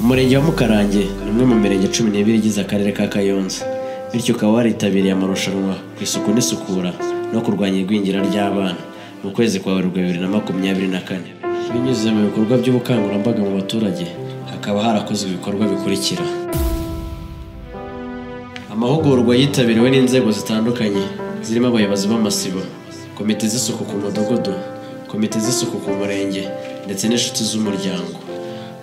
Umurenge wa Mukarange ni umwe mu mirenge cumi n'ibiri igize Akarere ka Kayonza bityo ukaba waritabiriye amarushanwa ku isuku n'isukura no kurwanya igwingira ry'abana mu kwezi kwa Werurwe bibiri na makumyabiri na kane binyuze mu bikorwa by'ubukangurambaga mu baturage hakaba harakozwe ibikorwa bikurikira amahugurwa yitabiriwe n'inzego zitandukanye zirimo abayobozi b'amasibo komite z'isuku ku mudugudu komite z'isuku ku murenge ndetse n'inshuti z'umuryango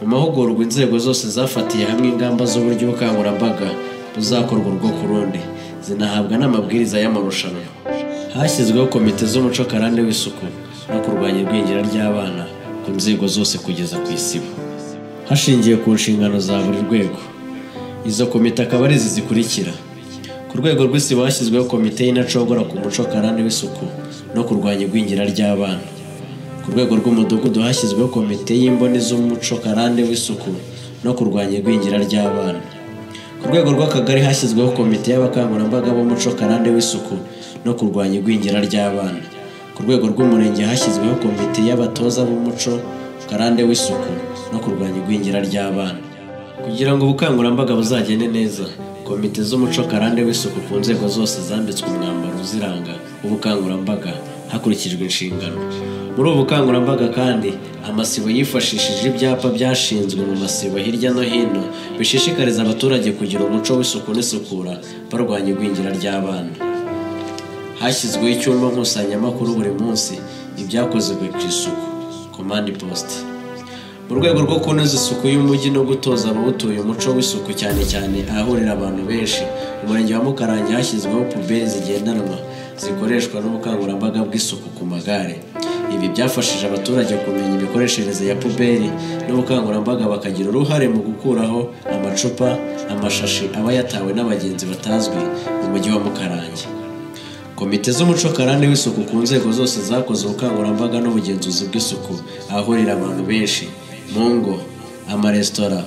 mu mahugurwa inzego zose zafatiye hamwe ingamba z'uburyo ubukangurambaga buzakorwa urwo ku rundi zinahabwa n'amabwiriza y'amarushanwa hashyizweho komite z'umuco karande w'isuku no kurwanya igwingira ry'abana ku nzego zose kugeza ku isibo hashingiwe ku nshingano za buri rwego izo komite akaba ari izi zikurikira ku rwego rw'isibo hashyizweho komite y'inacogora ku muco karande w'isuku no kurwanya igwingira ry'abana ku rwego rw'umudugudu hashyizweho komite y'imboni z'umuco karande w'isuku no kurwanya igwingira ry'abana ku rwego rw'akagari hashyizweho komite y'abakangurambaga b'umuco karande w'isuku no kurwanya igwingira ry'abana ku rwego rw'umurenge hashyizweho komite y'abatoza b'umuco karande w'isuku no kurwanya igwingira ry'abana kugira ngo ubukangurambaga buzagende neza komite z'umuco karande w'isuku ku nzego zose zambitswe umwambaro uziranga w'ubukangurambaga hakurikijwe inshingano muri ubu bukangurambaga kandi amasibo yifashishije ibyapa byashinzwe mu masibo hirya no hino bishishikariza abaturage kugira umuco w'isuku n'isukura barwanya igwingira ry'abana hashyizweho icyumba nkusanyamakuru buri munsi ibyakozwe ku isuku komandi posite mu rwego rwo kunoza isuku y'umujyi no gutoza abawutuye umuco w'isuku cyane cyane ahahurira abantu benshi mu murenge wa mukarange hashyizweho puberi zigendanwa zikoreshwa n'ubukangurambaga bw'isuku ku magare ibi byafashije abaturage kumenya imikoreshereze ya puberi n'ubukangurambaga bakagira uruhare mu gukuraho amacupa amashashi aba yatawe n'abagenzi batazwi mu mujyi wa mukarange komite z'umuco karande w'isuku ku nzego zose zakoze ubukangurambaga n'ubugenzuzi bw'isuku ahahurira abantu benshi mu ngo amaresitora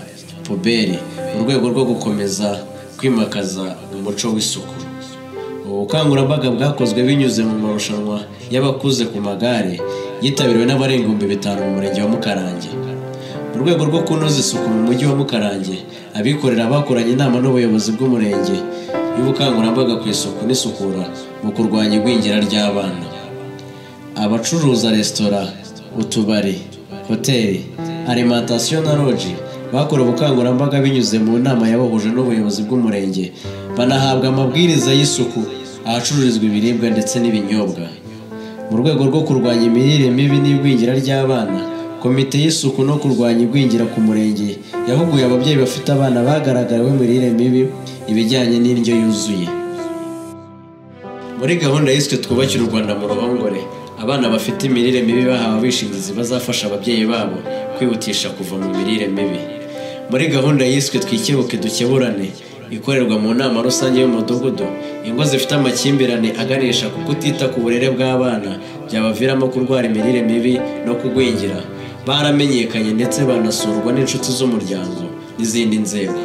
puberi mu rwego rwo gukomeza kwimakaza umuco w'isuku ubu bukangurambaga bwakozwe binyuze mu marushanwa y'abakuze ku magare yitabiriwe n'abarenga ibihumbi bitanu mu murenge wa mukarange mu rwego rwo kunoza isuku mu mujyi wa mukarange abikorera bakoranye inama n'ubuyobozi bw'umurenge y'ubukangurambaga ku isuku n'isukura mu kurwanya igwingira ry'abana abacuruza resitora utubari hoteli alimantasiyo na loji bakora ubukangurambaga binyuze mu nama yabahuje n'ubuyobozi bw'umurenge banahabwa amabwiriza y'isuku ahacururizwa ibiribwa ndetse n'ibinyobwa mu rwego rwo kurwanya imirire mibi n'igwingira ry'abana komite y'isuku no kurwanya igwingira ku murenge yahuguye ababyeyi bafite abana bagaragaweho imirire mibi ibijyanye n'indyo yuzuye muri gahunda yiswe twubakire u rwanda mu ruhongore abana bafite imirire mibi bahawe abishingizi bazafasha ababyeyi babo kwihutisha kuva mu mirire mibi muri gahunda yiswe twikebuke dukeburane ikorerwa mu nama rusange y'umudugudu ingo zifite amakimbirane aganisha ku kutita ku burere bw'abana byabaviramo kurwara imirire mibi no kugwingira baramenyekanye ndetse banasurwa n'inshuti z'umuryango n'izindi nzego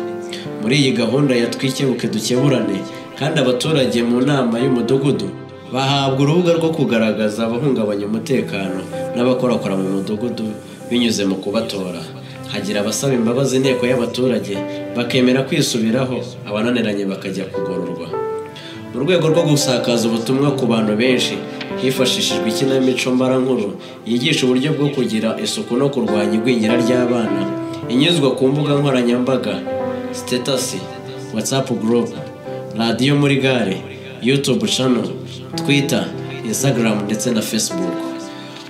muri iyi gahunda ya twikebuke dukeburane kandi abaturage mu nama y'umudugudu bahabwa urubuga rwo kugaragaza abahungabanya umutekano n'abakorakora mu mudugudu binyuze mu kubatora hagira abasaba imbabazi inteko y'abaturage bakemera kwisubiraho abananiranye bakajya kugororwa mu rwego rwo gusakaza ubutumwa ku bantu benshi hifashishijwe ikinamico mbarankuru yigisha uburyo bwo kugira isuku no kurwanya igwingira ry'abana inyuzwa ku mbuga nkoranyambaga sitetasi watsapu gurupe radiyo muri gare yutubu cano twita insagaramu ndetse na fesibuku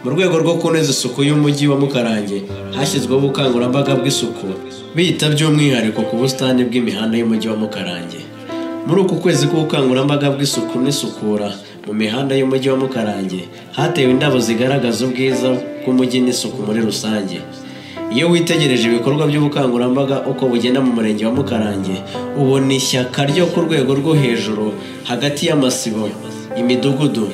mu rwego rwo kunoza isuku y'umujyi wa mukarange hashyizweho ubukangurambaga bw'isuku bita by'umwihariko ku busitani bw'imihanda y'umujyi wa mukarange muri uku kwezi k'ubukangurambaga bw'isuku n'isukura mu mihanda y'umujyi wa mukarange hatewe indabo zigaragaza ubwiza bw'umujyi n'isuku muri rusange iyo witegereje ibikorwa by'ubukangurambaga uko bugenda mu murenge wa mukarange ubona ishyaka ryo ku rwego rwo hejuru hagati y'amasibo imidugudu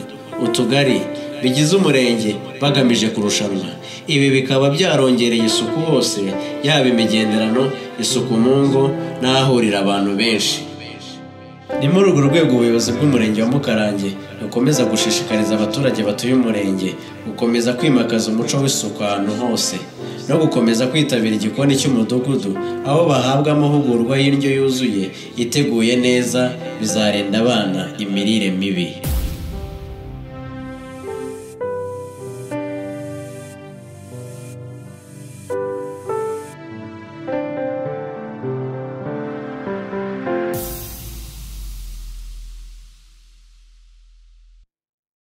utugari bigize umurenge bagamije kurushanwa ibi bikaba byarongereye isuku hose yaba imigenderano isuku mu ngo n'ahahurira abantu benshi ni muri urwo rwego ubuyobozi bw'umurenge wa mukarange bukomeza gushishikariza abaturage batuye umurenge gukomeza kwimakaza umuco w'isuku ahantu hose no gukomeza kwitabira igikoni cy'umudugudu aho bahabwa amahugurwa y'indyo yuzuye iteguye neza bizarinda abana imirire mibi